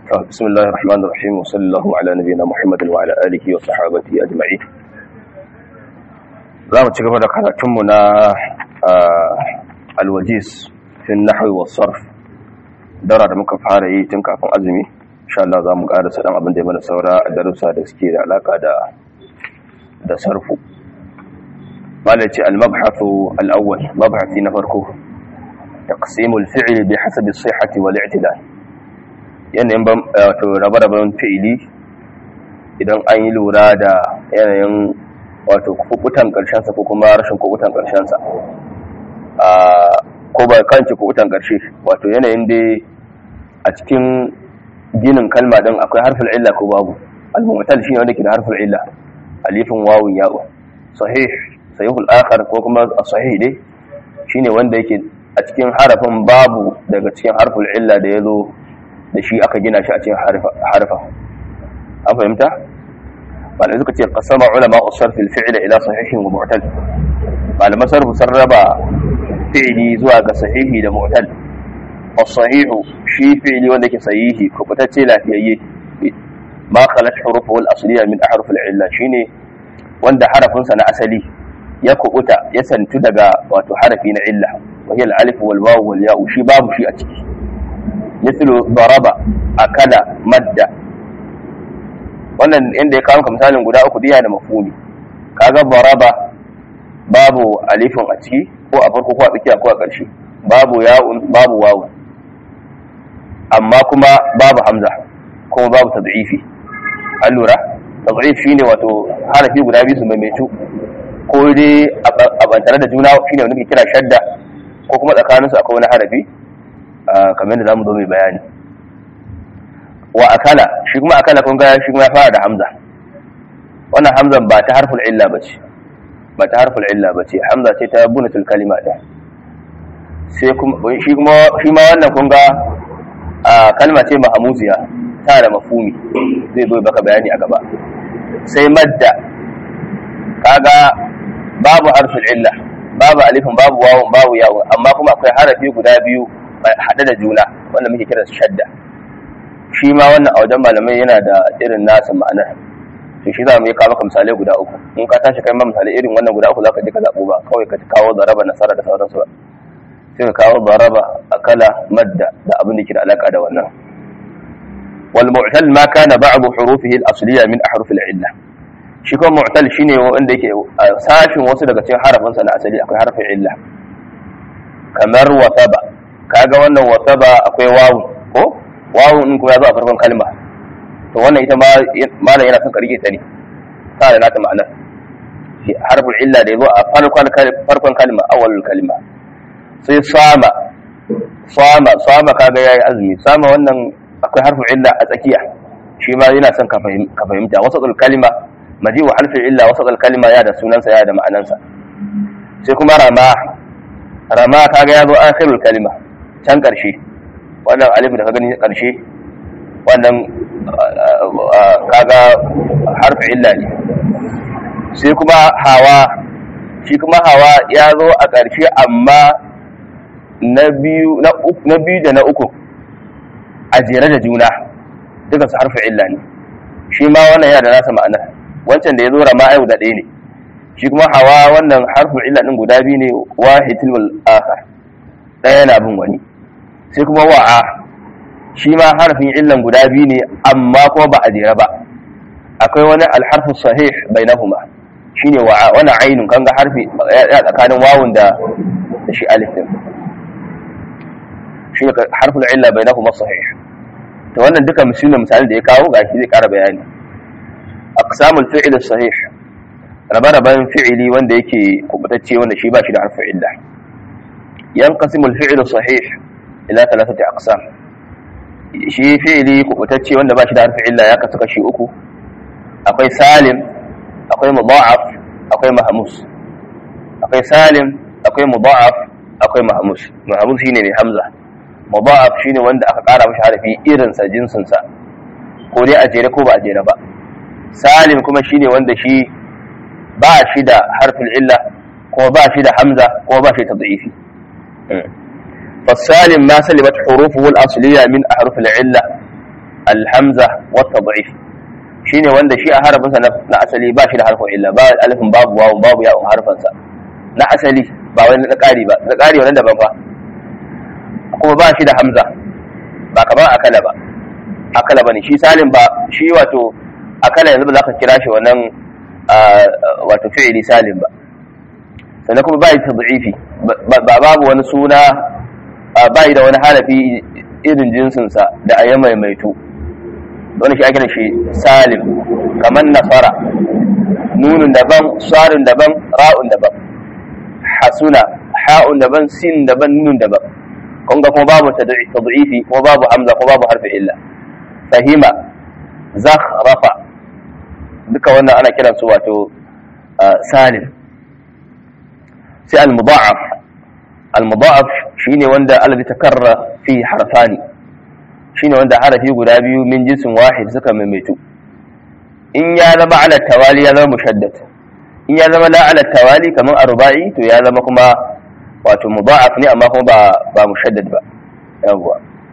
بسم الله الرحمن الرحيم وصلى الله على نبينا محمد وعلى آله وصحابته أجمعين za mu ci gaba da karatunmu na alwajis fin nahwi wa sarf dara da muka fara yi tun kafin azumi insha Allah za mu ƙara sadan abin da ya mana saura a darussa da suke da alaka da da sarfu malaci al-mabhathu al-awwal mabhathi na farko taqsim al-fi'l bi hasab as-sihhati wal i'tidal yanayin wato rabe-raben fi'ili idan an yi lura da yanayin wato kubutan karshensa ko kuma rashin kubutan karshensa ko ba kanci kubutan karshe wato yanayin dai a cikin ginin kalma din akwai harfin illa ko babu al-mu'tal shine wanda ke da harfin illa alifin wawun ya'u sahih sahihul akhar ko kuma sahih dai shine wanda yake a cikin harafin babu daga cikin harfin illa da yazo da shi aka gina shi a cikin harfa an fahimta malamai suka ce kasama ulama usar fil fi'l ila sahihin wa mu'tal malaman sarfu sun raba fi'li zuwa ga sahihi da mu'tal as-sahihu shi fi'li wanda ke sahihi kubutacce lafiyayye ma khalat hurufu al-asliya min ahruf al-illa shine wanda harafin sa na asali ya kubuta ya santu daga wato harafi na illa wa hiya al-alif wal waw wal ya shi babu shi a ciki mithlu daraba akala madda wannan inda ya kawo misalin guda uku diya da mafhumi kaga baraba babu alifin a ciki ko a farko ko a tsakiya ko a ƙarshe babu ya'un babu wawu amma kuma babu hamza kuma babu tad'ifi an lura tad'if shine wato harafi guda biyu su maimaitu ko dai a bantare da juna shine wanda ke kira shadda ko kuma tsakaninsu akwai wani harafi kamar yadda zamu zo mai bayani wa akala shi kuma akala kun ga shi kuma ya fara da hamza wannan hamzan ba ta harful illa bace ba ta harful illa bace hamza ce ta bunatul kalima da sai kuma shi kuma shi ma wannan kun ga kalma ce mahmuziya ta da mafhumi zai zo baka bayani a gaba sai madda kaga babu harful illa babu alifin babu wawun babu yawun amma kuma akwai harafi guda biyu haɗe da juna wanda muke kira shadda shi ma wannan a wajen malamai yana da irin nasa ma'anar to shi za mu yi kawo maka misalai guda uku in ka tashi kai ma misalai irin wannan guda uku za ka je ka zaɓo ba kawai ka kawo zaraba nasara da sauransu ba sai ka kawo zaraba akala madda da abin da ke da alaka da wannan wal mu'tal ma kana ba'd hurufihi al asliya min ahruf al illa shi kuma mu'tal shine wanda yake sashin wasu daga cikin harafin sa na asali akwai harfin illa kamar wasaba kaga wannan wasaba akwai wawu ko wawun in kuma ya zo a farkon kalma to wannan ita ma malam yana son ka rike ta ne ta da nata ma'anar harfin illa da ya zo a farkon kalma awalul kalma sai sama sama sama kaga yayi azumi sama wannan akwai harfin illa a tsakiya shi ma yana son ka fahimta wasatul kalma maji wa harfin illa wasatul kalma ya da sunansa ya da ma'anansa sai kuma rama rama kaga ya zo akhirul kalma can karshe wannan alif da ka gani karshe wannan kaga harfi illa ne sai kuma hawa shi kuma hawa ya zo a ƙarshe amma na biyu da na uku a jere da juna duka su harfi illa ne shi ma wannan yana da nasa ma'ana wancan da ya zo rama ayu da ɗaya ne shi kuma hawa wannan harfin illa ɗin guda biyu ne wahidul wal akhar ɗaya yana bin wani sai kuma wa'a shi ma harfin illan guda biyu ne amma kuma ba a jera ba akwai wani alharfin sahih bainahuma shine wa'a wani ainun kan ga harfi ya tsakanin wawun da da shi alif din shine harfin illa bainahuma sahih to wannan duka misalin misalin da ya kawo gashi zai kara bayani aqsamul fi'l sahih rabe-raben fi'ili wanda yake kubutacce wanda shi ba shi da harfin illa yanqasimul fi'l sahih ila thalathati aqsam shi fi'ili kubutacce wanda ba shi da harfin illa ya kasu kashi uku akwai salim akwai mudha'af akwai mahmus akwai salim akwai mudha'af akwai mahmus mahmus shine mai hamza mudha'af shine wanda aka kara mishi harfi irin sa jinsin sa ko dai a jere ko ba a jere ba salim kuma shine wanda shi ba shi da harfin illa ko ba shi da hamza ko ba shi tad'ifi فالسالم ما سلمت حروفه الأصلية من أحرف العلة alhamza wa tad'if shine wanda shi a harafinsa na asali ba shi da harfin illa ba alifin babu wawu babu ya'un harfansa na asali ba wani na ƙari ba na ƙari wannan daban fa kuma ba shi da hamza ba kamar akala ba akala bane shi salim ba shi wato akala yanzu ba za ka kira shi wannan wato fi'ili salim ba sannan kuma bai tad'ifi ba babu wani suna bai da wani harafi irin jinsinsa da a maimaitu wani shi ake da shi salim kamar nasara nunun daban sarin daban ra'un daban hasuna ha'un daban sin daban nunun daban kun ga kuma babu tad'ifi kuma babu hamza kuma babu harfi illa fahima zakhrafa duka wannan ana kiran su wato salim sai al-mudha'af al-mudha'af shine wanda alladhi takarra fi harfani shine wanda harafi guda biyu min jinsin wahid suka maimaitu in ya zama ala tawali ya zama mushaddad in ya zama la ala tawali kamar arba'i to ya zama kuma wato mudha'af ne amma kuma ba ba mushaddad ba yawwa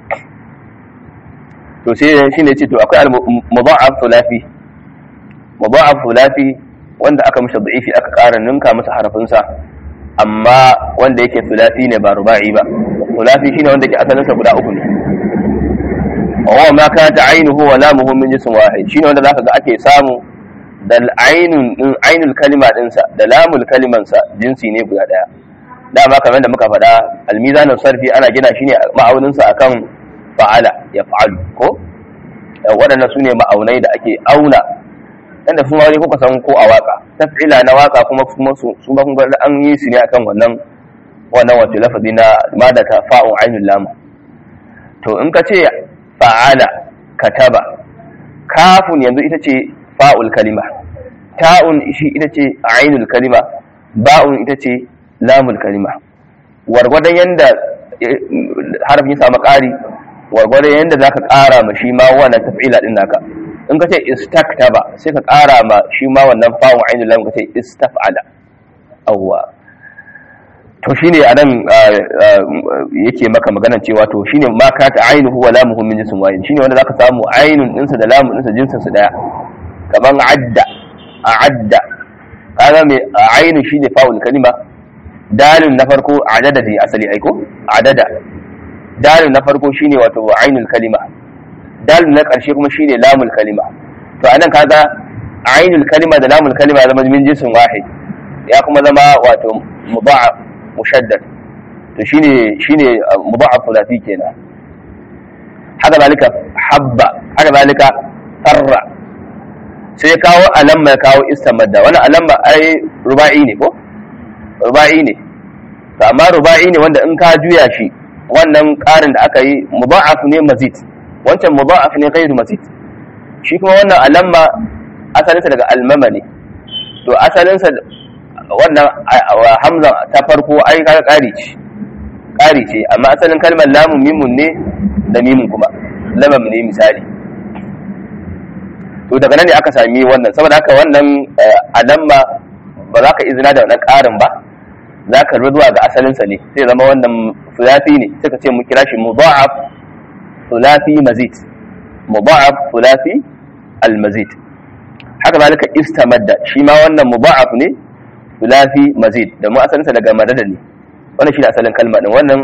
to sai shine ce to akwai al-mudha'af thulathi mudha'af thulathi wanda aka mishi da'ifi aka ƙara ninka masa harafinsa amma wanda yake thulathi ne ba ruba'i ba thulathi shine wanda yake asalinsa guda uku ne wa ma kanat aynuhu wa lamuhu min jism wahid shine wanda zaka ga ake samu da ainun din ainul kalima dinsa da lamul kaliman sa jinsi ne guda daya dama kamar da muka faɗa almizan sarfi ana gina shi ne ma'aunin sa akan fa'ala ya fa'alu ko waɗannan su ne ma'aunai da ake auna inda su wani kuka san ko a waka taf'ila na waka kuma kuma su su ba kun ga an yi su ne akan wannan wannan wato lafazi na mada ta fa'un ainul lam to in ka ce fa'ala kataba kafun yanzu ita ce fa'ul kalima ta'un shi ita ce ainul kalima ba'un ita ce lamul kalima wargwadon yanda harafin ya samu ƙari wargwadon yanda zaka ƙara ma shi ma wannan taf'ila din naka in ka ce istaktaba sai ka ƙara ma shi ma wannan fa'un ainul lam ka ce istaf'ala awwa to shine anan yake maka maganar cewa to shine ma ka ta ainuhu wa lamuhu min jinsin wahid shine wanda zaka samu ainun dinsa da lamun dinsa jinsin su daya kaman adda adda kaga me ainu shine fa'ul kalima dalil na farko adada ne asali aiko adada dalil na farko shine wato ainul kalima dalil na karshe kuma shine lamul kalima to anan kaga ainul kalima da lamul kalima ya zama min jinsin wahid ya kuma zama wato mudha'af mushaddad to shine shine mudha'af thulathi kenan haka zalika habba haka zalika farra sai ya kawo alamma ya kawo istamadda wannan alamma ai ruba'i ne ko ruba'i ne to amma ruba'i ne wanda in ka juya shi wannan karin da aka yi mudha'af ne mazid wancan mudha'af ne ghairu mazid shi kuma wannan alamma asalinsa daga almama ne to asalinsa wannan hamza ta farko ai kaga ƙari ce ƙari ce amma asalin kalmar lamun mimun ne da mimun kuma lamam ne misali to daga nan ne aka sami wannan saboda haka wannan alamma ba za ka izina da wannan ƙarin ba za ka zuwa ga asalinsa ne sai zama wannan sulafi ne sai ka ce mu kira shi mudha'af sulafi mazid mudha'af sulafi al-mazid haka zalika istamadda shi ma wannan mudha'af ne sulafi mazid da mu asalinsa daga madada ne wannan shi ne asalin kalma din wannan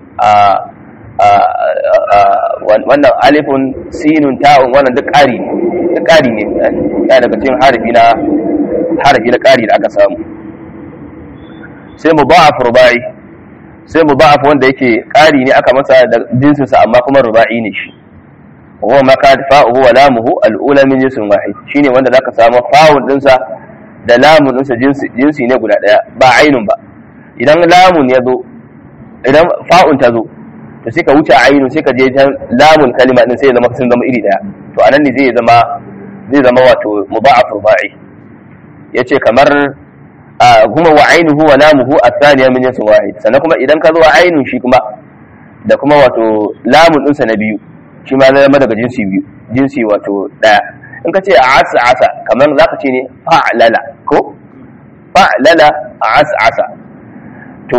wannan alifun sinun ta'un wannan duk ƙari ne duk ƙari ne ya daga cikin harafi na harafi na ƙari da aka samu sai mudha'af rubai sai mudha'af wanda yake ƙari ne aka masa da jinsinsa amma kuma rubai ne shi huwa ma ka fa'uhu wa lamuhu al-ula min jinsin wahid shine wanda zaka samu fa'un dinsa da lamun ɗinsa jinsi ne guda ɗaya ba ainun ba idan lamun ya zo idan fa'un ta zo to sai ka wuce ainun sai ka je can lamun kalima ɗin sai ya zama sun zama iri ɗaya to anan ne zai zama zai zama wato mudha'af ruba'i yace kamar kuma wa ainuhu wa lamuhu athaniya min jinsin wahid sannan kuma idan ka zo ainun shi kuma da kuma wato lamun ɗinsa na biyu shi ma zai zama daga jinsi biyu jinsi wato ɗaya in ka ce a asa asa kamar za ka ce ne fa'lala ko fa'lala a asa asa to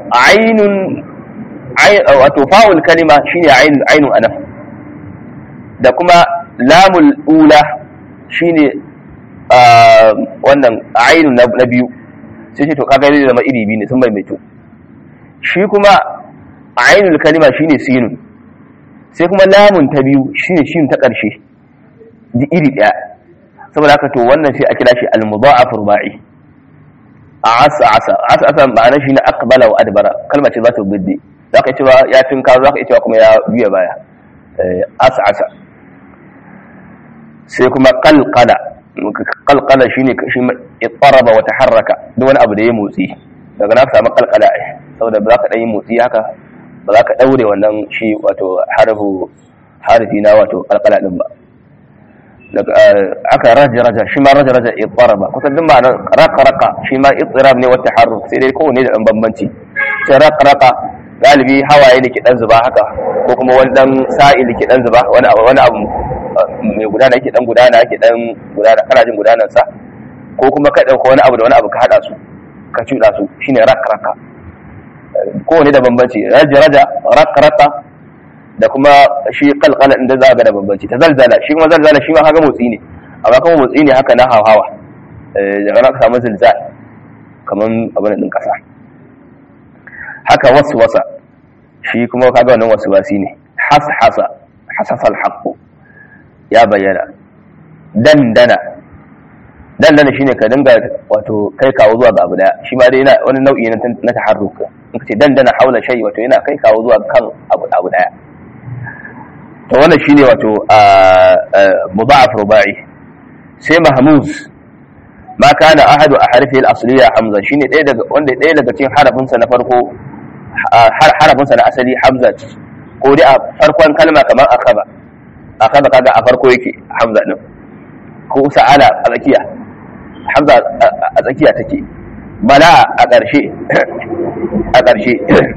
ainun wato fa'ul kalima shine ainun ainun anan da kuma lamul ula shine wannan ainu na biyu sai ce to kaga zai zama iri biyu ne sun maimaito shi kuma ainul kalima shine sinun sai kuma lamun ta biyu shine shin ta ƙarshe ji iri ɗaya saboda haka to wannan sai a kira shi al-mudha'af ruba'i asa asa asa asa ma'anar shi ne aqbala wa adbara kalma ce za ta biddi za ka cewa ya tinka za ka cewa kuma ya biya baya asa asa sai kuma qalqala qalqala shine shi ittaraba wa taharraka duk wani abu da ya motsi daga na samu qalqala ai saboda ba za ka dan yi motsi haka ba za ka daure wannan shi wato harfu harfi na wato qalqala din ba daga aka raja raja shi ma raja raja ittaraba kusan duk ma'anar raka raka shi ma ittirab ne wa taharruk sai dai kowanne da dan bambanci sai raka raka galibi hawaye da ke dan zuba haka ko kuma wani dan sa'il ke dan zuba wani abu wani abu mai gudana yake dan gudana yake dan gudana kana jin gudanar sa ko kuma ka dauka wani abu da wani abu ka hada su ka cuda su shine raka raka kowanne da bambanci raja raja raka raka da kuma shi kalkala inda za ga da bambanci ta zalzala shi kuma zalzala shi ma haka motsi ne amma kuma motsi ne haka na hawa daga na ka samu zilzal kamar abin din kasa haka wasu wasa shi kuma kaga wannan wasu wasi ne has hasa hasasal haqqu ya bayyana dandana dandana shine ka dinga wato kai kawo zuwa ga abu daya shi ma dai yana wani nau'i na taharruk in ka ce dandana haula shay wato yana kai kawo zuwa kan abu abu daya to wannan shine wato mudha'af rubai sai mahmuz ma kana ahadu ahrifi al-asliya hamza shine ɗaya daga wanda ɗaya daga cikin harafin sa na farko harafin sa na asali hamza ko dai a farkon kalma kamar akaba akaba kaga a farko yake hamza din ko sa'ala a tsakiya hamza a tsakiya take bala a ƙarshe a ƙarshe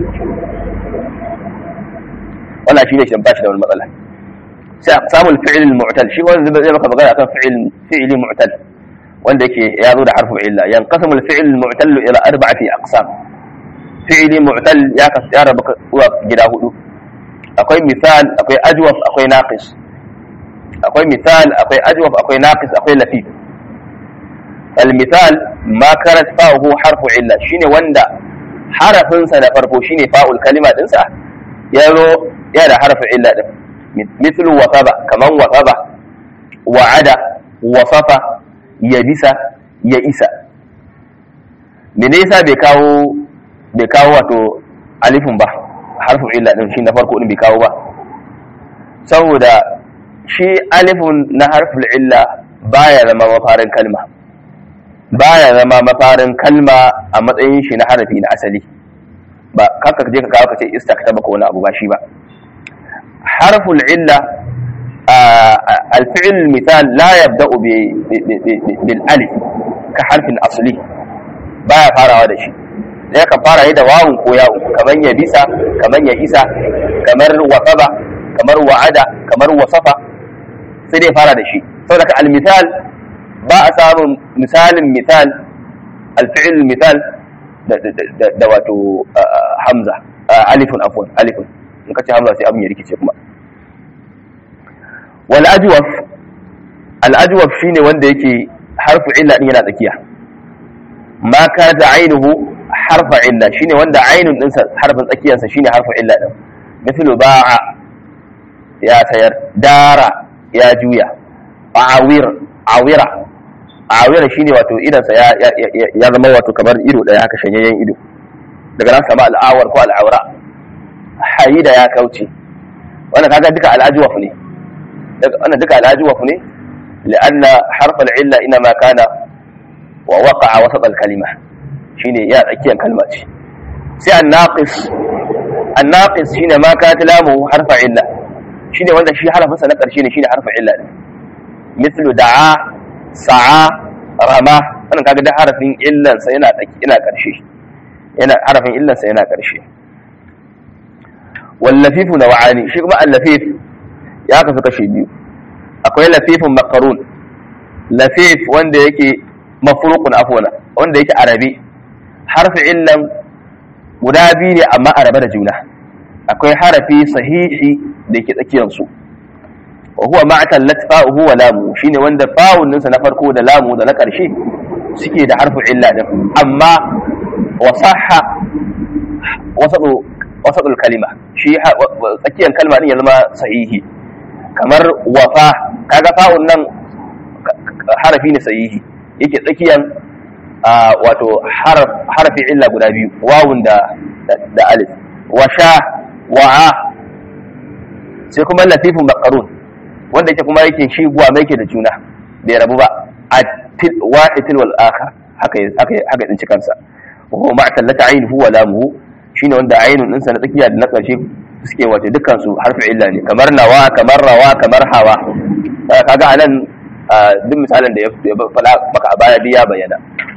wannan shine shi ba shi da wani matsala sai samun fi'il mu'tal shi wanda zai maka magana akan fi'il fi'ili mu'tal wanda yake ya zo da harfu illa yanqasimu al-fi'il mu'tal ila arba'ati aqsam fi'ili mu'tal ya kasu ya rabu zuwa gida hudu akwai misal akwai ajwaf akwai naqis akwai misal akwai ajwaf akwai naqis akwai lafif المثال ما كانت فاؤه حرف عله shine wanda harafinsa na farko shine fa'ul kalima dinsa ya zo ya da harfin illa din mithlu wasaba kaman wasaba wa'ada wasafa yabisa ya isa me ne yasa bai kawo bai kawo wato alifin ba harfin illa din shi na farko din bai kawo ba saboda shi alifin na harfin illa baya zama mafarin kalma baya zama mafarin kalma a matsayin shi na harafi na asali ba kaka je ka kawo ka ce istakta ba ko wani abu ba shi ba harful illa الفعل المثال لا يبدأ بالالف كحرف اصلي baya farawa da shi sai ka fara yi da wawun ko yawun kamar ya bisa kamar ya isa kamar wasaba kamar wa'ada kamar wasafa sai dai fara da shi saboda ka al-misal ba a samun misalin misal al-fi'l misal da wato hamza alifun afwan alifun in ka ce hamza sai abin ya rikice kuma wal ajwaf al ajwaf shine wanda yake harfu illa din yana tsakiya ma kana ainuhu harfa illa shine wanda ainun din sa harfin tsakiyarsa shine harfu illa din mithlu ba'a ya sayar dara ya juya awir awira awira shine wato idan sa ya ya zama wato kamar ido daya haka shanyayyen ido daga nan sama al'awar ko al'aura hayida ya kauce wannan kaga duka al'ajwaf ne wannan duka al'ajwaf ne لأن حرف العلة إنما كان ووقع وسط الكلمة شيني يا أكيد كلمة سي الناقص الناقص شيني ما كانت لامه حرف علة شيني ولا شي حرف مثلا شيني شيني حرف علة مثل دعا سعى رمى wannan kaga da harafin illan sa yana ina karshe yana harafin illan sa yana karshe wal lafifu naw'ani shi kuma al lafif ya kasu kashi biyu akwai lafifin makarun lafif wanda yake mafurukun afona wanda yake arabi harfi illan guda biyu ne amma arabe da juna akwai harafi sahihi da yake tsakiyarsu wa huwa ma'tallat fa'uhu wa lamu shine wanda fa'un ninsa na farko da lamu da na ƙarshe suke da harfu illa din amma wasahha wasatu wasatul kalima shi tsakiyar kalma din ya zama sahihi kamar wafa kaga fa'un nan harafi ne sahihi yake tsakiyar wato harafi illa guda biyu wawun da da alif washa wa'a sai kuma latifin bakarun wanda yake kuma yake shi guwa mai ke da juna bai rabu ba a wa'itil wal akhar haka haka haka din kansa wa ma tallata ainihu wa lamuhu shine wanda ainun din sa na tsakiya da na karshe suke wato dukkan su harfi illa ne kamar nawa kamar rawa kamar hawa kaga anan duk misalin da ya faɗa maka a baya ya bayyana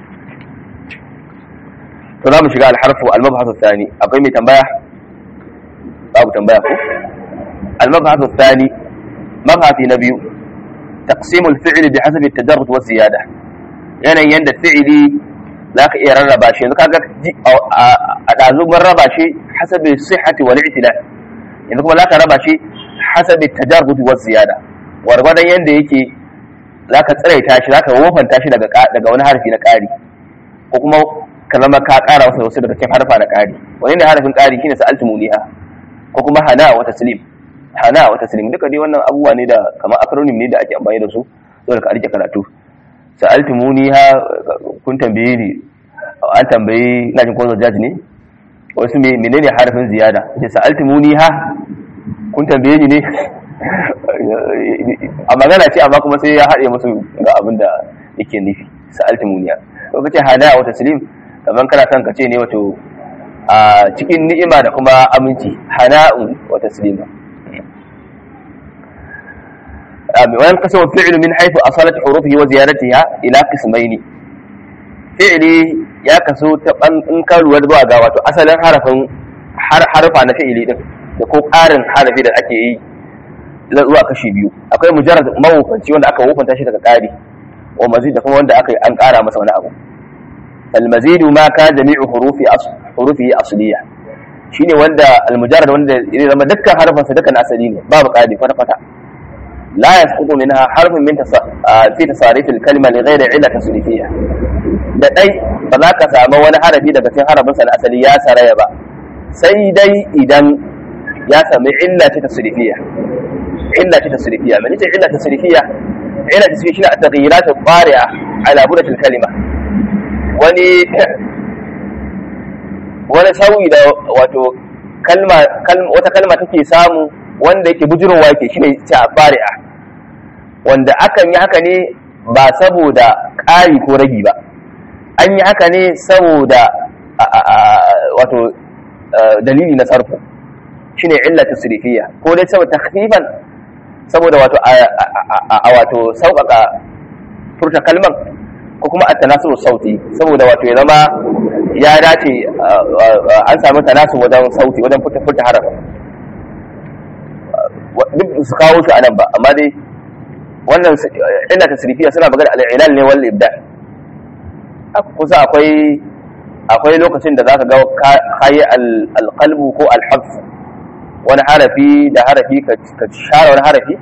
to za mu shiga alharfu almabhasu thani akwai mai tambaya babu tambaya ko almabhasu thani mabhasi na biyu taqsimu alfi'li bi hasabi at-tajarrud wa ziyada yanayin yanda fi'ili zaka iya rarraba shi yanzu kaga a dazu mun raba shi hasabi sihhati wal i'tilal yanzu kuma zaka raba shi hasabi at-tajarrud wa ziyada wargwadon yanda yake zaka tsiraita shi zaka wofanta shi daga daga wani harfi na ƙari ko kuma ka zama ka ƙara wasu wasu daga cikin harfa na ƙari wani ne harafin ƙari shine sa'altu muniha ko kuma hana wa taslim hana wa taslim duka dai wannan abubuwa ne da kamar acronym ne da ake amfani da su dole ka rike karatu sa'altu muniha kun tambaye ni an tambayi ina jin ko jaji ne wasu me menene harafin ziyada ce sa'altu muniha kun tambaye ni ne a magana ce amma kuma sai ya haɗe musu ga abin da yake nufi sa'altu muniha ko kace hana wa taslim kamar kana son ka ce ne wato a cikin ni'ima da kuma aminci hana'un wa taslima wani kasawar fi'il min haifu asalat hurufihi wa ziyaratiha ila qismaini fi'ili ya kaso ta ban in ka lura zuwa ga wato asalin harafin harfa na fi'ili din da ko ƙarin harafi da ake yi zuwa kashi biyu akwai mujarrad mawufanci wanda aka wufanta shi daga ƙari wa mazid da kuma wanda aka yi an ƙara masa wani abu المزيد ما كان جميع حروف أصل حروفه أصلية shine wanda almujarrad wanda ya zama dukkan harfin sa dukkan asali ne babu qadi kwata kwata la yasqutu minha harfun min fi tasarif al-kalima li ghayri illa tasrifiyya da dai ba za ka samu wani harafi daga cikin harafin sa na asali ya saraya ba sai dai idan ya sami illa ta tasrifiyya illa ta tasrifiyya me ce illa tasrifiyya illa tasrifiyya shine at-taghyirat al-qari'a ala budat al-kalima wani wani sauyi da wato kalma wata kalma take samu wanda yake bujirowa yake shine ta fari'a wanda akan yi haka ne ba saboda ƙari ko ragi ba an yi haka ne saboda wato dalili na sarfu shine illa tasrifiyya ko dai saboda takhfifan saboda wato a wato sauƙaƙa furta kalman ko kuma a tanasu sauti saboda wato ya zama ya dace an samu tanasu wajen sauti wajen fita fita haraf duk su kawo shi anan ba amma dai wannan illa tasrifiya suna magana al-ilal ne wal ibda kusa akwai akwai lokacin da zaka ga kayi al-qalbu ko al-hafs wani harafi da harafi ka share wani harafi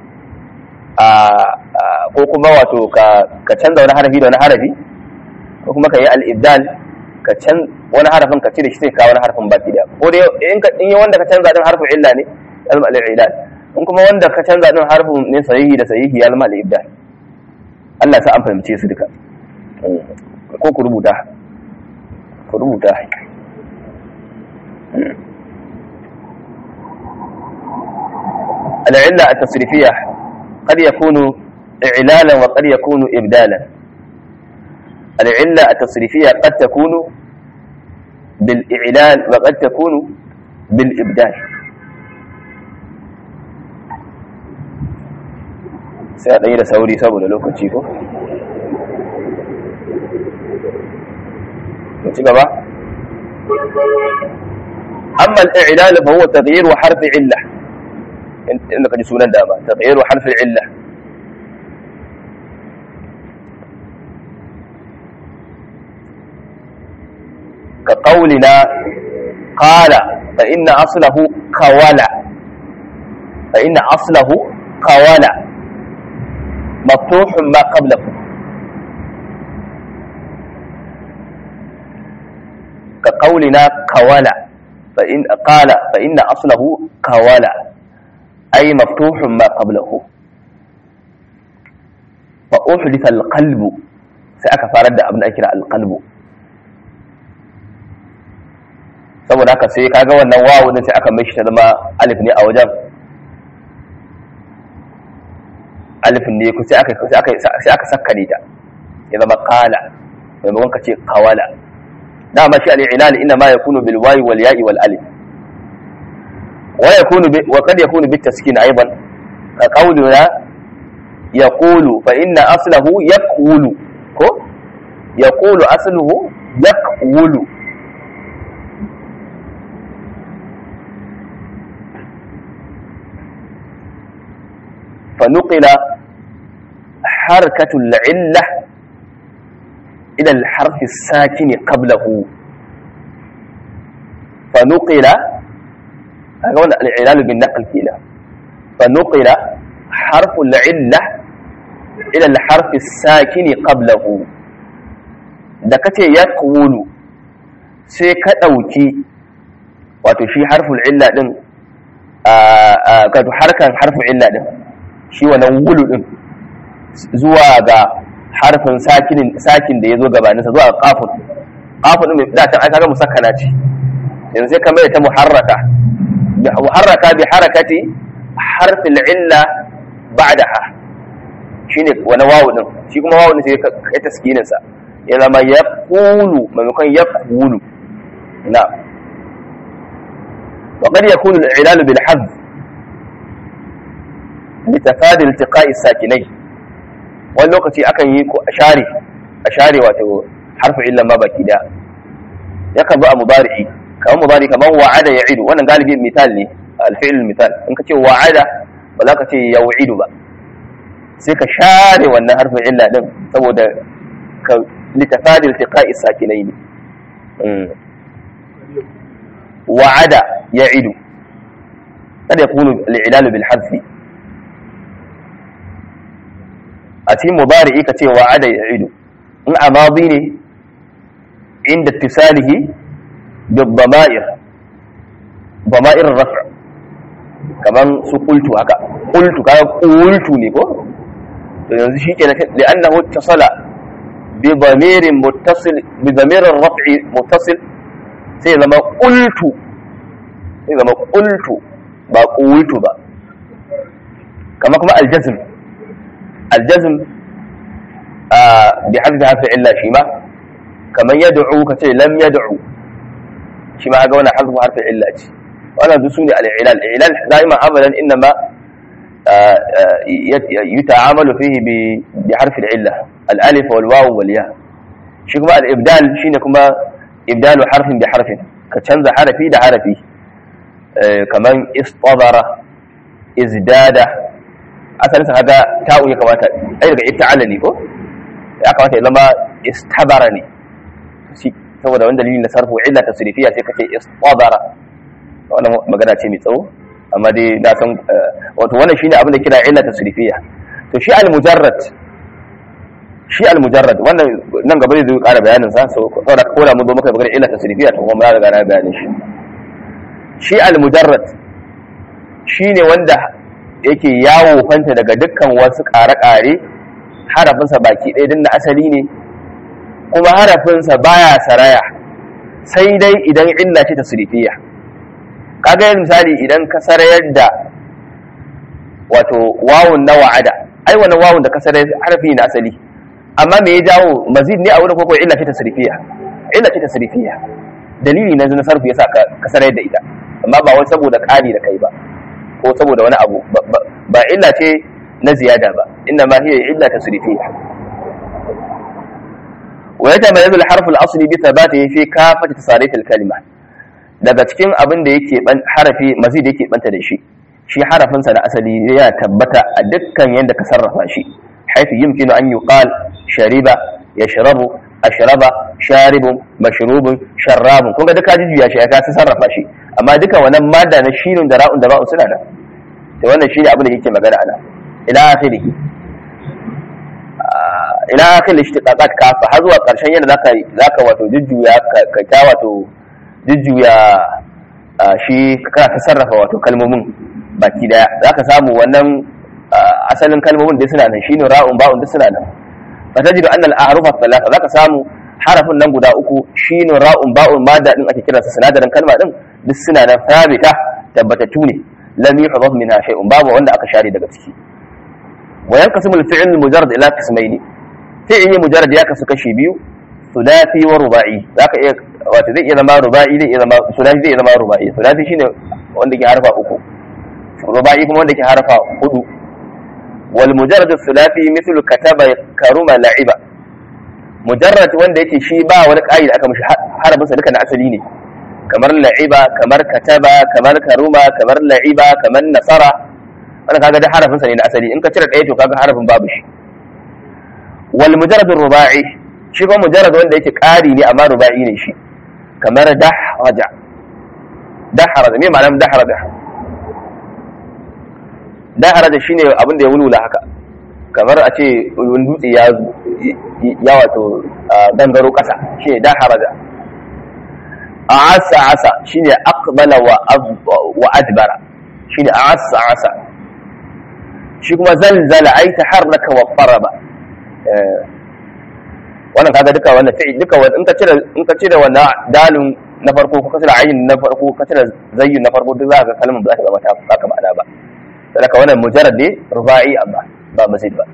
ko kuma wato ka canza wani harafi da wani harafi ko kuma ka yi al'ibdal ka can wani harafin ka cire shi sai ka wani harafin baki da ko dai in ka in wanda ka canza din harfin illa ne yalma al'ilal in kuma wanda ka canza din harfin ne sahihi da sahihi yalma al'ibdal Allah sa an fahimce su duka ko ku rubuta ku rubuta العلة التصريفية قد يكون إعلالا وقد يكون إبدالا العلة التصريفية قد تكون بالإعلال وقد تكون بالإبدال سيادة سوري سابو للوكو تشيكو بقى أما الإعلال فهو تغيير حرف علة إنك جسونا داما تغيير حرف العلة كقولنا قال فإن أصله قولا فإن أصله qawala maftuhun ma qablahu ka qawlina qawala fa in qala fa inna aslahu qawala ay maftuhun ma qablahu fa uhditha al-qalbu sai aka farar da abin da ake kira al-qalbu saboda haka sai kaga wannan wawu din sai aka mai shi ta zama alif ne a wajen alif ne ku sai aka sai aka sai aka sakkane ta ya zama qala maimakon ka ce qawala dama shi al-ilal inna ma yakunu bil wawi wal ya'i wal alif wa yakunu wa qad yakunu bit taskin aidan ka qawluna yaqulu fa inna aslahu yaqulu ko yaqulu asluhu yaqulu فنقل حركة العلة إلى الحرف الساكن قبله فنقل هذا هو العلال بالنقل كده فنقل حرف العلة إلى الحرف الساكن قبله da kace ya kulu sai ka ɗauki wato shi harful illa ɗin a harkan harful illa ɗin shi wannan wulu din zuwa ga harfin sakinin sakin da ya zo gabaninsa zuwa kafin kafin mai datan aka ga musakkana ce yanzu sai kamar ta muharraka muharraka bi harakati harfin illa ba'daha shine wani wawu din shi kuma wawu din sai kai taskinin sa ya zama yaqulu maimakon yaqulu na وقد يكون العلال بالحذف litafadi iltiqa'i sakinai wani lokaci akan yi ko ashare ashare wato harfu illa ma baki da yakan zo a mudari'i kamar mudari kamar wa'ada ya'idu wannan galibi misal ne alfi'il misal in ka ce wa'ada ba za ka ce yau'idu ba sai ka share wannan harfin illa din saboda ka litafadi iltiqa'i sakinai ne wa'ada ya'idu kada yakunu al-ilalu bil hadfi a cikin mubari'i ka ce wa'ada ya ido in a mazi ne inda tisalihi da bama'ir bama'ir rafa kaman su kultu haka kultu kaga kultu ne ko to yanzu shi kenan li'annahu ittasala bi dhamirin muttasil bi dhamirin raf'i muttasil sai zama kultu sai zama kultu ba kultu ba kama kuma aljazm aljazm bi hadda hafi illa shi ma kamar yad'u ka ce lam yad'u shi ma ga wannan hazfu harfi illa ce wannan duk sune al-ilal ilal daiman abadan inma yuta'amalu fihi bi bi harfi al-illa al-alif wal waw wal ya shi kuma al-ibdal shine kuma ibdalu harfin bi harfin ka canza harafi da harafi kaman istadara izdada asalin sa kaga ta'u ya kamata ai daga ifta'ala ne ko ya kamata ya zama istabara ne saboda wani dalilin na sarfu illa tasrifiya sai kace istadara wannan magana ce mai tsawo amma dai na san wato wannan shine abin da kira illa tasrifiya to shi al-mujarrad shi al-mujarrad wannan nan gaba zai ƙara bayanin sa saboda ko da mun zo maka magana illa tasrifiya to kuma mun riga na bayanin shi shi al-mujarrad shine wanda yake yawo fanta daga dukkan wasu ƙare-ƙare harafinsa baki ɗaya din na asali ne kuma harafinsa baya saraya sai dai idan illa ce tasrifiya kaga yin misali idan ka sarayar da wato wawun na wa'ada ai wannan wawun da ka sarayar harafi na asali amma me ya jawo mazid ne a wurin koko illa ce tasrifiya illa ce tasrifiya dalili na na sarfu yasa ka sarayar da ita amma ba wai saboda ƙari da kai ba ko saboda wani abu ba illa ce na ziyada ba inna ma hiya illa tasrifiya wa yatamayyazu al-harfu al-asli bi thabatihi fi kafati tasarif al-kalima daga cikin abin da yake ban harafi mazid yake banta da shi shi harafin sa na asali ya tabbata a dukkan yanda ka sarrafa shi haythu yumkinu an yuqal shariba yashrabu ashraba sharibun mashrubun sharrabun kun ga duka jijiya shi ya ka sarrafa shi amma duka wannan madda na shinun da ra'un da ba'un suna da to wannan shine abin da yake magana ana ila akhiri ila akhiri ishtiqaqat kafa har zuwa karshen yadda zaka zaka wato jujjuya ka ta wato jujjuya shi kana ta sarrafa wato kalmomin baki daya zaka samu wannan asalin kalmomin da suna nan shine ra'un ba'un da suna nan fatajidu anna al-ahrufa thalatha zaka samu harafin nan guda uku shine ra'un ba'un madda din ake kiransa sinadarin kalma din duk suna nan thabita tabbatattu ne lam yuhdaf minha shay'un babu wanda aka share daga ciki wa yanqasimu al-fi'l al-mujarrad ila qismayn fi'l mujarrad ya kasu kashi biyu thulathi wa ruba'i zaka iya wato zai iya zama ruba'i zai iya zama thulathi zai iya zama ruba'i thulathi shine wanda ke harfa uku ruba'i kuma wanda ke harfa hudu wal mujarrad thulathi mithlu kataba karuma la'iba mujarrad wanda yake shi ba wani ƙa'ida aka mishi harafinsa duka na asali ne kamar la'iba kamar kataba kamar karuma kamar la'iba kamar nasara wannan kaga da harafinsa ne na asali in ka cire ɗaya to kaga harafin babu shi wal mujarrad ruba'i shi kuma mujarrad wanda yake ƙari ne amma ruba'i ne shi kamar dahraja dahraja me ma'anar dahraja dahraja shine abin da ya wulwula haka kamar a ce wani dutse ya ya wato gangaro ƙasa shi ne daharaja asa asa shi ne aqbala wa adbara shi ne asa asa shi kuma zalzala ai taharraka wa faraba wannan kaga duka wannan fi'i duka wannan in ka cire in ka cire wannan dalin na farko ko ka cire ayin na farko ka cire zayyin na farko duk za ka kalmar ba za ta zama ta baka ma'ana ba saboda wannan mujarrad ne ruba'i amma ba mazid ba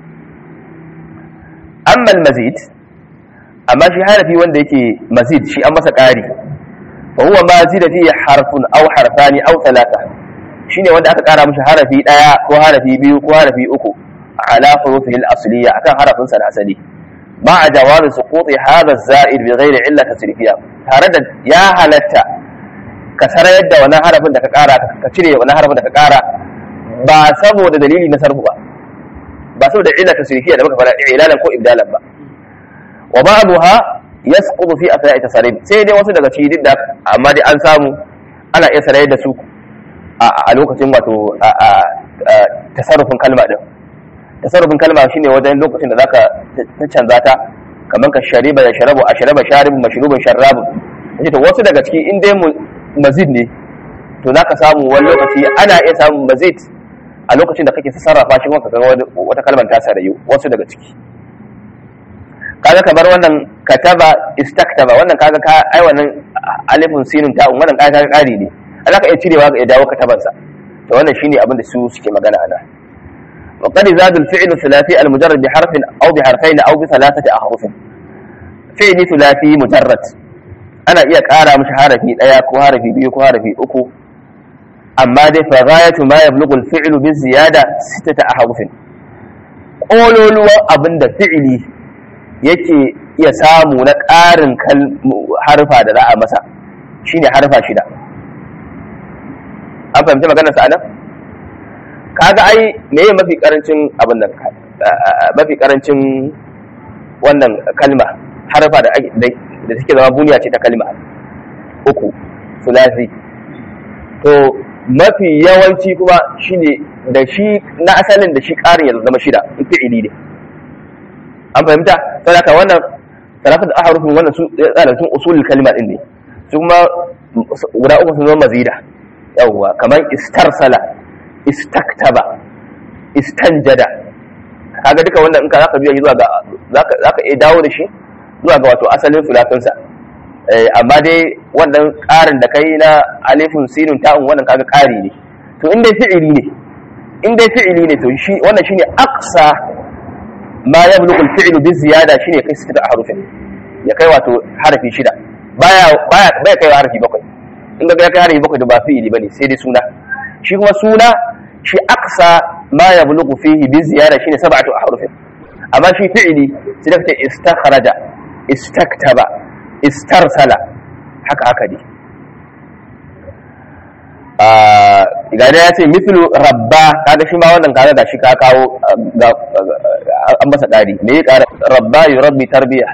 amma mazid amma shi harafi wanda yake mazid shi an masa ƙari fa huwa ma zida fihi harfun aw harfani aw thalatha shine wanda aka ƙara mishi harafi daya ko harafi biyu ko harafi uku ala hurufihi al-asliya akan harafin sa na asali ma a jawabi suquti hadha az-za'id bi ghairi illa tasrifiya tare da ya halatta ka sarayar da wannan harafin da ka ƙara ka cire wannan harafin da ka ƙara ba saboda dalili na sarfu ba ba saboda illa tasrifiya da muka fara ilalan ko ibdalan ba wa ba'daha yasqutu fi athna'i tasarruf sai dai wasu daga cikin da amma dai an samu ana iya sarayar da su a lokacin wato tasarrufin kalma din tasarrufin kalma shine wajen lokacin da zaka ta canza ta kamar ka shariba ya sharabu a sharaba sharibu mashrubun sharabu yace to wasu daga ciki in dai mazid ne to zaka samu wani lokaci ana iya samun mazid a lokacin da kake sarrafa shi kuma ka ga wata kalmar ta sarayu wasu daga ciki kaga kamar wannan kataba istaktaba wannan kaga ka ai wannan alifun sinun ta wannan kaga kaga kari ne Allah ka iya cirewa ga ya dawo katabansa to wannan shine abin da su suke magana ana wa qad zadu al-fi'l thulathi al-mujarrad bi harfin aw bi harfayn aw bi thalathati ahruf fi'li thulathi mujarrad ana iya ƙara mishi harafi daya ko harafi biyu ko harafi uku amma dai fa ghayatu ma yablughu al-fi'lu bi ziyada sittata ahrufin kololuwan abin da fi'ili yake iya samu na ƙarin harfa da za a masa shine harfa shida an fahimci maganar sa nan kaga ai meye mafi karancin abin nan mafi karancin wannan kalma harfa da da suke zama buniya ce ta kalma uku sulasi to mafi yawanci kuma shine da shi na asalin da shi ƙarin ya zama shida in fi'ili ne an fahimta sai haka wannan talafin da ahrufin wannan su tsara sun usulul kalma din ne su kuma guda uku sun zama mazida yawwa kamar istarsala istaktaba istanjada kaga duka wannan in ka zaka biya zuwa ga zaka zaka iya dawo da shi zuwa ga wato asalin sulatunsa amma dai wannan ƙarin da kai na alifun sinun ta'un wannan kaga ƙari ne to in dai fi'ili ne in dai fi'ili ne to shi wannan shine aqsa ma yablughu al-fi'lu bi ziyada shine kai sita harufin ya kai wato harafi shida baya baya baya kai harafi bakwai in ga kai harafi bakwai da ba fi'ili bane sai dai suna shi kuma suna shi aqsa ma yablughu fihi bi ziyada shine sab'atu harufin amma shi fi'ili sai da kace istakhraja istaktaba istarsala haka haka ne ga da ya ce mislu rabba kaga shi ma wannan kaga da shi ka kawo an masa ƙari me ya ƙara rabba yi rabbi tarbiya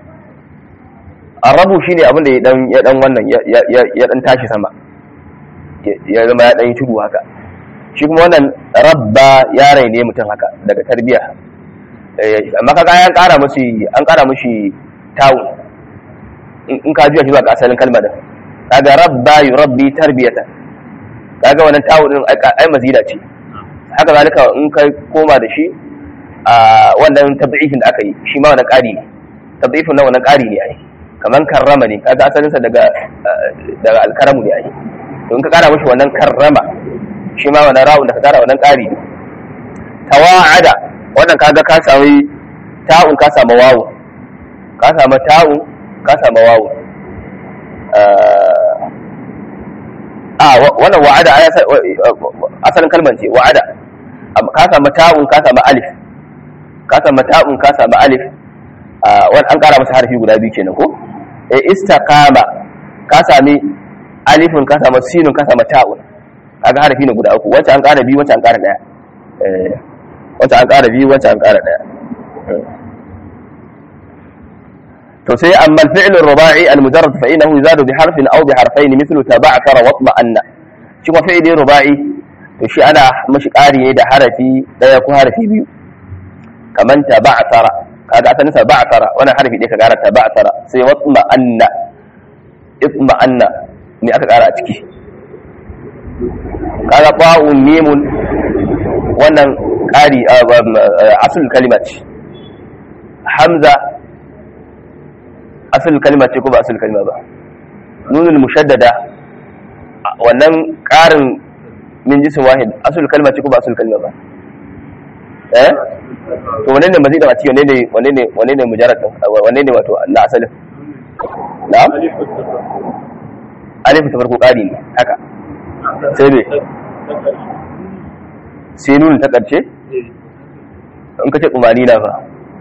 arabu shine abin da ya dan ya dan wannan ya dan tashi sama ya zama ya dan yi tudu haka shi kuma wannan rabba ya raine mutum haka daga tarbiya amma kaga an kara mushi an kara mushi tawu in ka juya shi zuwa ga asalin kalmar da kaga rabba yurabbi tarbiyata kaga wannan tawu din ai mazida ce haka zalika in ka koma da shi a wannan tad'ifin da aka yi shi ma wannan ƙari ne tad'ifin nan wannan ƙari ne ai kaman karrama ne kaga asalin sa daga daga alkaramu ne ai to in ka kara mishi wannan karrama shi ma wannan ra'un da ka kara wannan ƙari ne tawa'ada wannan kaga ka sami ta'un ka samu wawu ka samu ta'un ka samu wawu a wannan wa'ada asalin kalmar ce wa'ada ka samu ta'un ka samu alif ka samu ta'un ka samu alif wani an kara masa harfi guda biyu kenan ko e istaqama ka sami alifin ka samu sinun ka samu ta'un kaga harfi ne guda uku wacce an kara biyu wacce an kara daya wacce an kara biyu wacce an kara daya to sai amma al-fi'l ar-ruba'i al-mujarrad fa innahu yuzadu bi harfin aw bi harfayn mithlu taba'thara wa tuma'anna shi kuma fi'li ruba'i to shi ana mashi ƙari ne da harafi daya ko harafi biyu kaman taba'thara kaga asalin sa ba'thara wannan harafi ɗaya ka ƙara taba'thara sai wa tuma'anna itma'anna ne aka ƙara a ciki kaga ba'un mimun wannan ƙari asul kalima ce hamza asul kalima ce ko ba asul kalima ba nunul mushaddada wannan ƙarin min jisin wahid asul kalima ce ko ba asul kalima ba eh to wanne ne mazidin a ciki wanne ne wanne ne wanne ne mujarrad wanne ne wato na asalin na'am alif ta farko ƙari ne haka sai ne sai nunun ta ƙarshe in ka ce tsumani na fa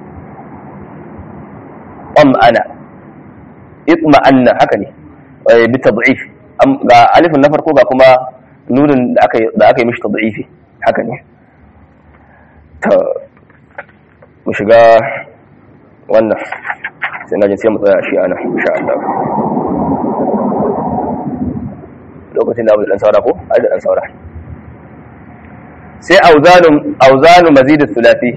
ana itma'anna haka ne bi tad'if ga alifin na farko ga kuma nunin da aka da aka yi mishi tad'ifi haka ne to mu shiga wannan sai na jin sai mu tsaya shi ana insha Allah lokacin da mu dan saura ko ai da dan saura sai auzanun auzanu mazidus thulathi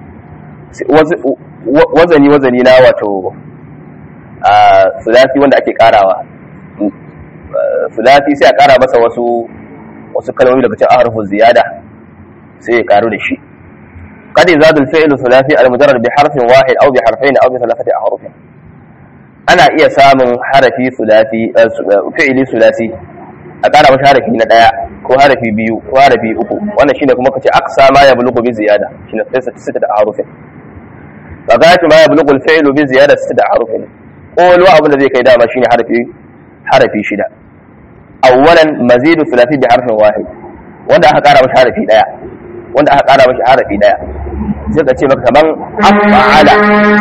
wazani wazani na wato a sulasi wanda ake karawa sulasi sai a kara masa wasu wasu kalmomi daga cikin harfin ziyada sai ya karu da shi قد يزاد الفعل الثلاثي المجرد بحرف واحد او بحرفين او بثلاثه احرف انا iya samun harafi sulasi fi'ili sulasi a kara masa harafi na daya ko harafi biyu ko harafi uku wannan shine kuma kace aqsa ma yablughu bi ziyada shine sai sita da harufin فغاية ما يبلغ الفعل بزيادة ستة أحرف قولوا أبو الذي كي دام شيني حرفي حرفي شدا أولا مزيد الثلاثي بحرف واحد wanda aka kara mashi harafi daya wanda aka kara mashi harafi daya sai ka ce maka kaman af'ala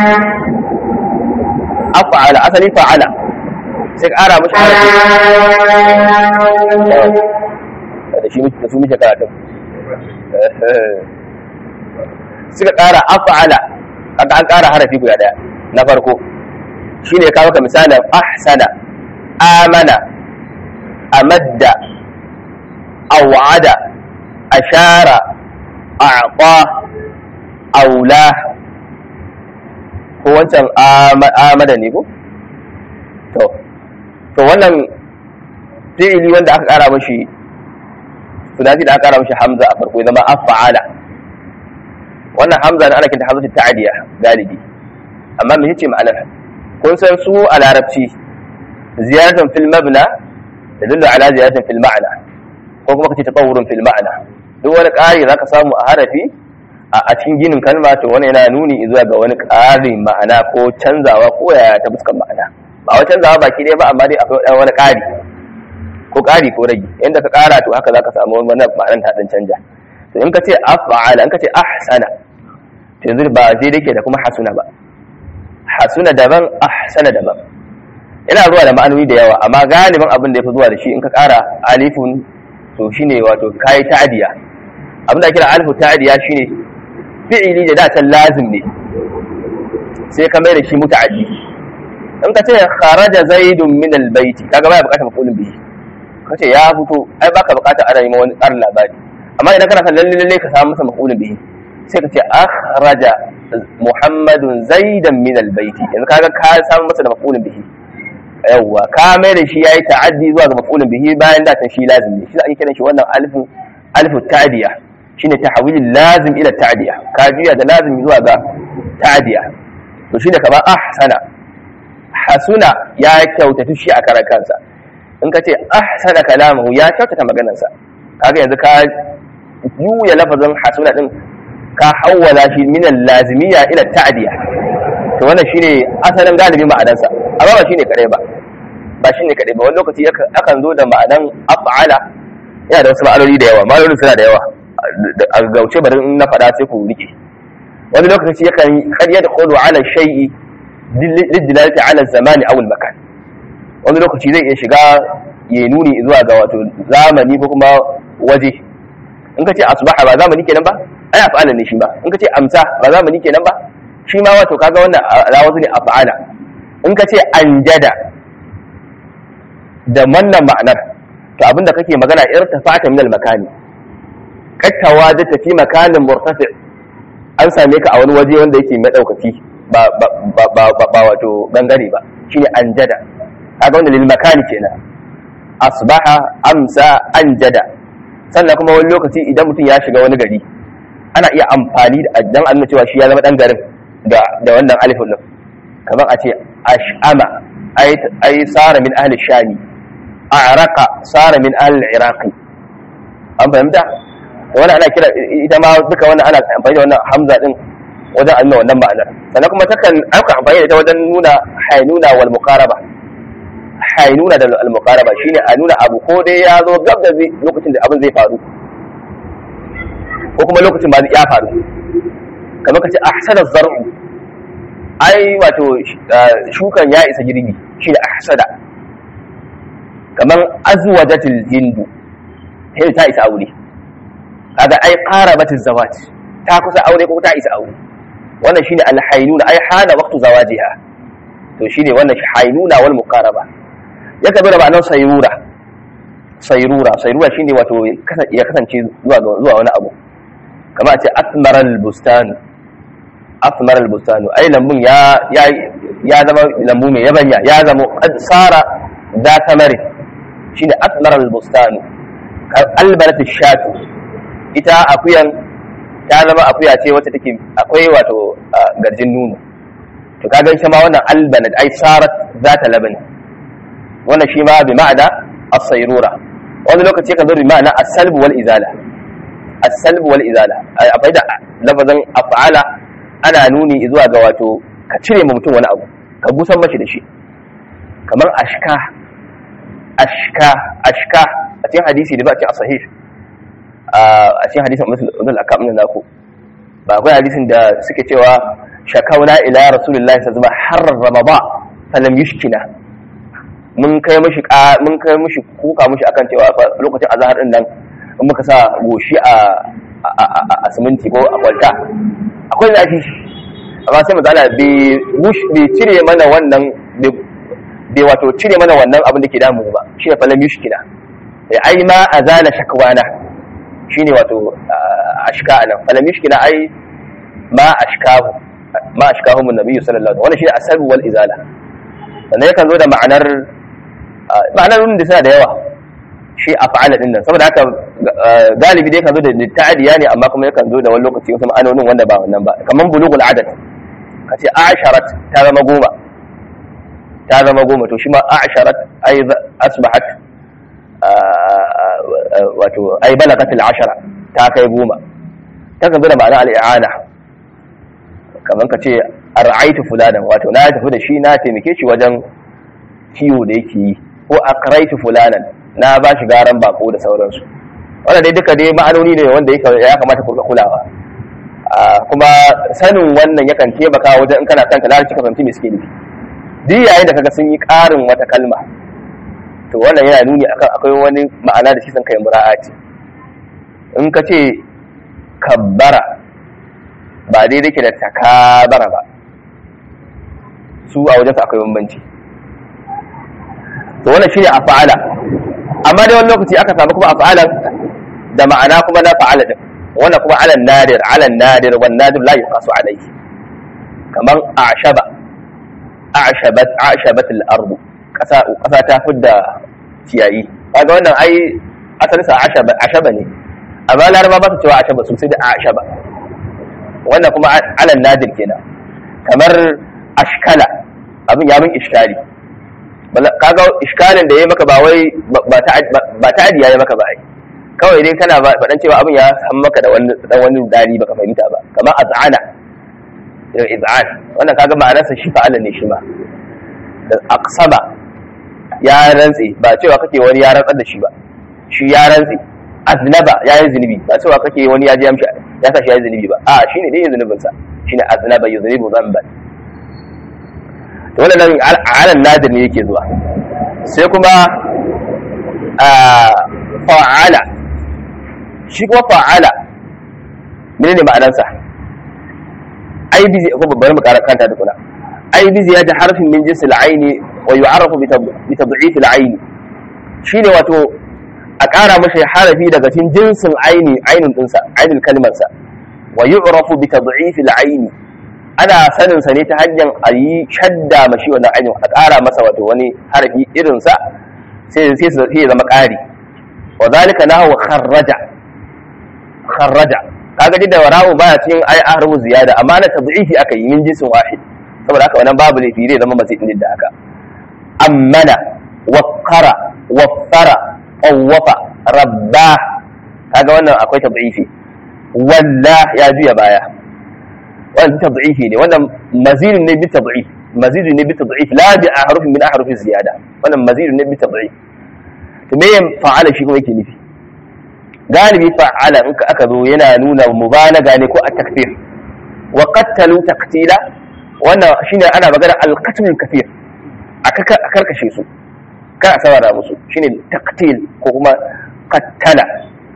af'ala asali fa'ala sai ka kara mashi harafi da shi da su muke karatu suka kara af'ala kaga an ƙara harafi guda ɗaya na farko shine kawo ka misalin ahsana amana amadda awada ashara a'ta aula ko wancan amada ne ko to to wannan fi'ili wanda aka ƙara mashi sunati da aka ƙara mashi hamza a farko ya zama af'ala wannan hamza na ana kinta hamza ta'adiya galibi amma me yace ma'anar kun san su a larabci ziyaratan fil mabna yadullu ala ziyaratan fil ma'na ko kuma kace tatawurun fil ma'na duk wani ƙari zaka samu a harafi a cikin ginin kalma to wani yana nuni zuwa ga wani ƙarin ma'ana ko canzawa ko yaya ta fuskan ma'ana ba wai canzawa baki ɗaya ba amma dai akwai wani ƙari ko ƙari ko rage inda ka ƙara to haka zaka samu wani ma'anar ta dan canja to in ka ce af'ala in ka ce ahsana to yanzu ba zai dake da kuma hasuna ba hasuna daban ahsana daban yana zuwa da ma'anoni da yawa amma galibin abin da ya fi zuwa da shi in ka ƙara alifun to shine wato kai ta'diya abin da kira alifu ta'diya shine fi'ili da da can lazim ne sai ka mai da shi muta'addi in ka ce kharaja zaidun min albayti kaga baya bukatar mafulun bihi ka ce ya fito ai baka bukatar ana neman wani tsarin labari amma idan kana son lalle lalle ka samu masa maf'ulun bihi sai ka ce akhraja muhammadun zaidan min albayti yanzu kaga ka samu masa da maf'ulun bihi yawwa ka mai da shi yayi ta'addi zuwa ga maf'ulun bihi bayan da ta shi lazim ne shi ake kiran shi wannan alifin alifu ta'diya shine tahwilul lazim ila ta'diya ka juya da lazim zuwa ga ta'diya to shine kamar ahsana hasuna ya kyautata shi a karan kansa in ka ce ahsana kalamuhu ya kyautata maganarsa kaga yanzu ka juya lafazin hasuna din ka hawwala shi min lazimiyya ila ta'diya to wannan shine asalin galibi ma'anarsa amma ba shine kadai ba ba shine kadai ba wani lokaci akan zo da ma'anan af'ala yana da wasu ma'anoni da yawa ma'anonin suna da yawa a gauce bari in na faɗa sai ku rike wani lokaci yakan kar yadkhulu ala shay'i lidilalati ala zamani aw makan wani lokaci zai iya shiga ya nuni zuwa ga wato zamani ko kuma waje in ka ce asbaha ba zamani kenan ba ai af'ala ne shi ba in ka ce amsa ba zamani kenan ba shi ma wato kaga wannan rawazu ne af'ala in ka ce anjada da wannan ma'anar to abinda kake magana irtafa'ta min al-makani kattawa da tafi makanin murtafi an same ka a wani waje wanda yake madaukaki ba ba ba ba wato bangare ba shine anjada kaga wannan lil makani kenan asbaha amsa anjada sannan kuma wani lokaci idan mutum ya shiga wani gari ana iya amfani da dan annabi cewa shi ya zama dan garin da da wannan alifin din kamar a ce ash'ama ay ay sara min ahli shami a'raqa sara min ahli iraqi an fahimta wannan ana kira ita ma duka wannan ana amfani da wannan hamza din wajen annabi wannan ma'anar sannan kuma takan aka amfani da ita wajen nuna hainuna wal muqaraba hainuna da al muqaraba shine a nuna abu ko dai ya zo gab da lokacin da abin zai faru ko kuma lokacin ba ya faru kamar ka ce ahsana zar'u ai wato shukan ya isa girbi shine ahsada kamar azwajatil hindu hindu ta isa aure kaga ai qarabatiz zawaj ta kusa aure ko ta isa aure wannan shine alhainuna ai hana waqtu zawajiha to shine wannan hainuna wal muqaraba ya kabe da ma'anar sayrura sayrura sayrura shine wato ya kasance zuwa zuwa wani abu kamar a ce asmaral bustan asmaral bustan ai lambun ya ya ya zama lambu mai yabanya ya zama qad sara da tamari shine asmaral bustan albarat shatu ita akuyan ta zama akuya ce wacce take akwai wato garjin nuno to ka gan shi ma wannan albanat ai sarat zata labani wannan shi ma bi ma'ana as-sayrura wani lokaci kan zo bi ma'ana as-salb wal izala as-salb wal izala akwai da lafazin af'ala ana nuni zuwa ga wato ka cire ma mutum wani abu ka busan mashi da shi kamar ashka ashka ashka a cikin hadisi da ba a cikin sahih a cikin hadisin musul akam na naku ba akwai hadisin da suke cewa shakauna ila rasulullahi sallallahu alaihi wasallam har ramada falam yushkina mun kai mishi mun kai mishi kuka mishi akan cewa lokacin azhar din nan in muka sa goshi a a siminti ko a kwalta akwai zafi amma sai mazala bai cire mana wannan bai wato cire mana wannan abin da ke damu ba shi ne falam yushkina ai ma azala shakwana shine wato ashka nan falam yushkila ai ma ashkahu ma ashkahu mun nabiyyu sallallahu alaihi wasallam wannan shine asabu wal izala sannan yakan zo da ma'anar ma'anar da suna da yawa shi af'ala din nan saboda haka galibi dai kan zo da ta'adiya ne amma kuma yakan zo da wani lokaci wasu ma'anonin wanda ba wannan ba kaman bulughul adad ka ce asharat ta zama goma ta zama goma to shi ma asharat ai asbahat wato ai balagatul ashara ta kai goma ta kan da ma'ana al'i'ana kamar ka ce ar'aitu fulanan wato na tafi da shi na taimake shi wajen kiwo da yake yi ko aqraitu fulanan na ba shi garan bako da sauransu wanda dai duka dai ma'anoni ne wanda ya kamata ku kulawa kuma sanin wannan yakan taimaka wajen in kana son ka lalata ka fahimci me suke nufi duk yayin da kaga sun yi ƙarin wata kalma to wannan yana nuni akan akwai wani ma'ana da shi san kai mura'ati in ka ce kabbara ba daidai ke da takabara ba su a wajen akwai bambanci to wannan shine af'ala amma dai wani lokaci aka samu kuma af'alan da ma'ana kuma na fa'ala din wannan kuma ala nadir ala nadir wan nadir la yuqasu alayhi kaman a'shaba a'shabat a'shabat al-ard kasa kasa ta fidda ciyayi kaga wannan ai asalin sa a'shaba a'shaba ne amma laraba ba su cewa a'shaba su sai da a'shaba wannan kuma ala nadir kenan kamar ashkala abin ya bin iskali kaga iskalin da ya maka ba wai ba ta adiya ya maka ba ai kawai dai kana faɗan cewa abin ya san maka da wani dan wani dali baka fahimta ba kamar az'ana yau iz'an wannan kaga ma'anarsa shi fa'ala ne shi ma da aqsaba ya rantsi ba cewa kake wani ya rantsar da shi ba shi ya rantsi aznaba ya yi zunubi ba cewa kake wani ya ji amshi ya sa shi ya yi zunubi ba a shine dai zunubin sa shine aznaba yuznibu dhanban to wannan alan nadir ne yake zuwa sai kuma fa'ala shi kuma fa'ala menene ma'anarsa ai bizi ko bari mu kara kanta da kula ai bizi ya ta harfin min jinsi al-aini wa yu'arrafu bi tad'if al-aini shine wato a kara mashi harafi daga cikin jinsin aini ainun dinsa ainul kalmar sa wa yu'rafu bi tad'if al-aini ana sanin sa ne ta hanyar a yi shadda mashi wannan ainihin a ƙara masa wato wani harafi irin sa sai sai sai ya zama ƙari wa zalika nahu kharraja kharraja kaga duk da wara'u baya cikin ai harfu ziyada amma na tad'ifi aka yi min jinsin wahid saboda haka wannan babu laifi zai zama mazid din da haka ammana waqqara waffara qawwafa rabba kaga wannan akwai tad'ifi walla ya juya baya wannan tad'ifi ne wannan mazid ne bi tad'if mazid ne bi tad'if la bi ahrufin min ahrufi ziyada wannan mazid ne bi tad'if to me fa'ala shi kuma yake nufi galibi fa'ala in ka aka zo yana nuna mubalaga ne ko a takfir wa qattalu taqtila wannan shine ana magana al-qatl kathir a karkashe su kar a saurara musu shine taqtil ko kuma qattala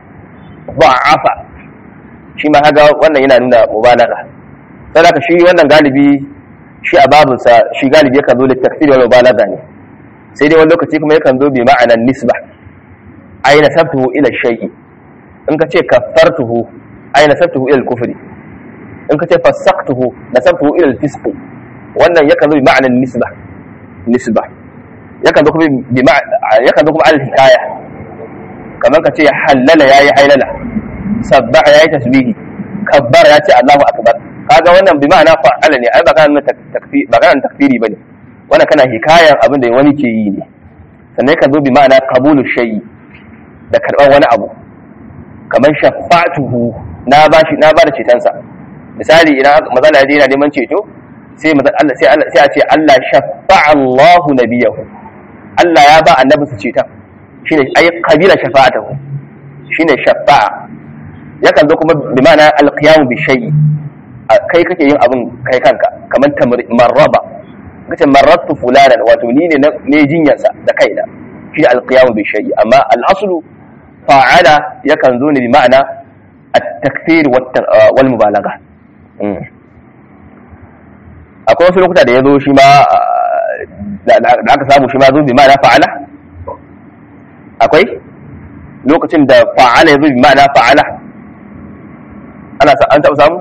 ba'afa shi ma haga wannan yana nuna mubalaga saboda shi wannan galibi shi a babinsa shi galibi yakan zo da takfir wal mubalaga ne sai dai wani lokaci kuma yakan zo bi ma'anan nisba ay nasabtuhu ila shay'i in ka ce kaffartuhu ay nasabtuhu ila al-kufri in ka ce fasaqtuhu nasabtuhu ila al-fisq wannan yakan zo bi ma'anan nisba nisba yakan zo kuma bi yakan zo kuma al-hikaya kamar ka ce halala yayi hailala sabbaha yayi tasbihi kabbar ya ce Allahu akbar kaga wannan bi ma'ana fa'ala ne ai ba kana takfiri ba kana takfiri bane wannan kana hikayan abin da wani ke yi ne sannan ka zo bi ma'ana qabulu shay'i da karban wani abu kamar shafa'atuhu na bashi na bada cetonsa misali idan mazala yaje yana neman ceto sai Allah sai Allah sai a ce Allah shafa'a Allahu nabiyahu Allah ya ba annabi su ceton shine ay qabila shafa'atuhu shine shafa'a yakan zo kuma bi ma'ana alqiyamu bi shay'i kai kake yin abin kai kanka kamar marraba kace marrattu fulanan wato ni ne ne jinyarsa da kaina shi alqiyamu bi shay'i amma al-aslu fa'ala yakan zo ne bi ma'ana at-takfir wal mubalagha akwai wasu lokuta da ya zo shi ma da aka samu shi ma zo bi ma'ana fa'ala akwai lokacin da fa'ala ya zo bi ma'ana fa'ala ana an taɓa samu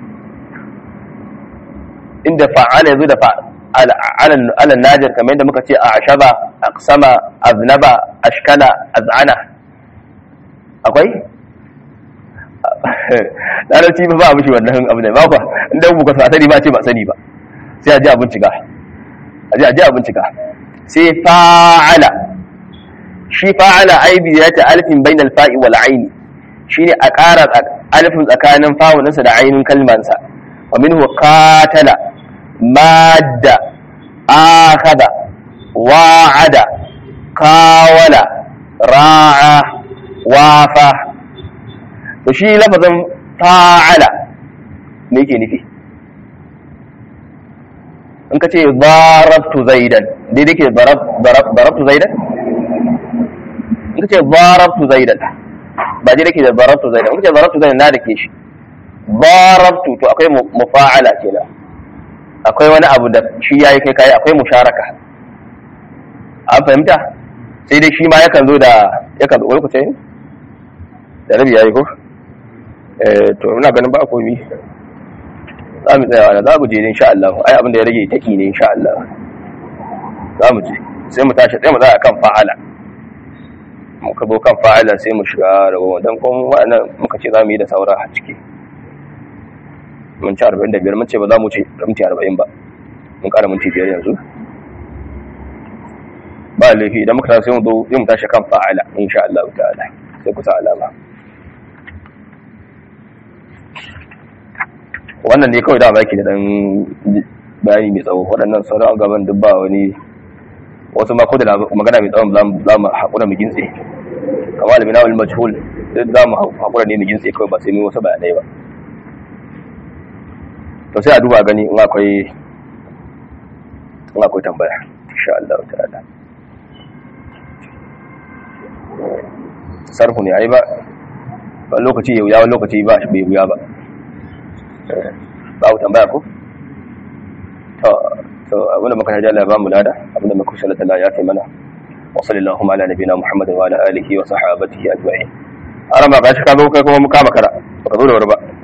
inda fa'ala ya zo da ala najar kamar yadda muka ce a ashaba aqsama aznaba ashkala az'ana akwai larabci ba ba mishi wannan abu ne ba ba inda ku ka sani ba ce ba sani ba sai a ji a bincika a ji a ji a bincika sai fa'ala shi fa'ala aibi ya ta alfin bainal fa'i wal aini shine a ƙara alfin tsakanin fa'uninsa da ainin kalmansa wa minhu qatala madda akhada wa'ada qawala ra'a wafa to shi lafazin fa'ala me yake nufi in ka ce darabtu zaidan daidai ke darabtu zaidan in ka ce darabtu zaidan ba daidai ke da darabtu zaidan in ka ce darabtu zaidan na da ke shi darabtu to akwai mufa'ala kenan akwai wani abu da shi yayi kai kai akwai musharaka an fahimta sai dai shi ma yakan zo da yakan zo lokaci da rabi yayi ko eh to ina ganin ba komi za mu tsaya wani za mu je ne insha Allah ai abin da ya rage taki ne insha Allah za mu je sai mu tashi sai mu tsaya kan fa'ala muka zo kan fa'ala sai mu shiga rawa dan kuma wannan muka ce za mu yi da saura a ciki mun ci 45 mun ce ba za mu ce minti 40 ba mun kara minti 5 yanzu ba laifi idan muka tashi sai mu zo sai mu tashi kan fa'ala insha Allah ta'ala sai ku sa alama wannan ne kawai da baki da dan bayani mai tsawo waɗannan sauran gaban duk ba wani wasu ma ko da magana mai tsawon za mu haƙura mu gintse kamar da minawul majhul duk za mu haƙura ne mu gintse kawai ba sai mu wasu bayanai ba to sai a duba gani in akwai in akwai tambaya insha Allah ta'ala sarhu ne ai ba wani lokaci ya wuya wani lokaci ba bai wuya ba babu tambaya ko to to abinda muka hajji Allah ya bamu lada abinda muka sallata Allah ya kai mana wa sallallahu ala nabiyina Muhammad wa ala alihi wa sahbihi ajma'in arama gashi ka zo kai kuma muka makara baka zo da wuri ba